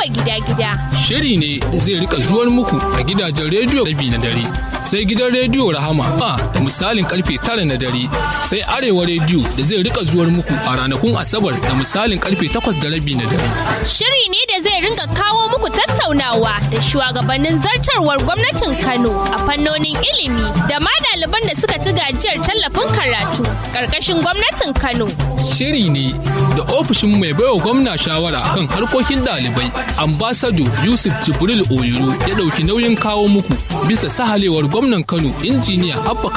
gida-gida. Shiri ne da zai rika zuwar muku a gidajen rediyo rabi na dare. Sai gidan rediyo Rahama a da misalin karfe tara na dare. Sai Arewa rediyo da zai rika zuwar muku a ranakun Asabar da misalin karfe takwas da rabi na dare. Shiri ne da zai ringa kawo muku tattaunawa da shugabannin zartarwar gwamnatin Kano a fannonin ilimi da ma ɗaliban da suka ci gajiyar tallafin karatu ƙarƙashin gwamnatin Kano. Shiri ne da ofishin mai baiwa gwamna shawara kan harkokin ɗalibai ambasado Yusuf Jibril Oyoro ya ɗauki nauyin kawo muku bisa sahalewar gwamnan Kano injiniya Abba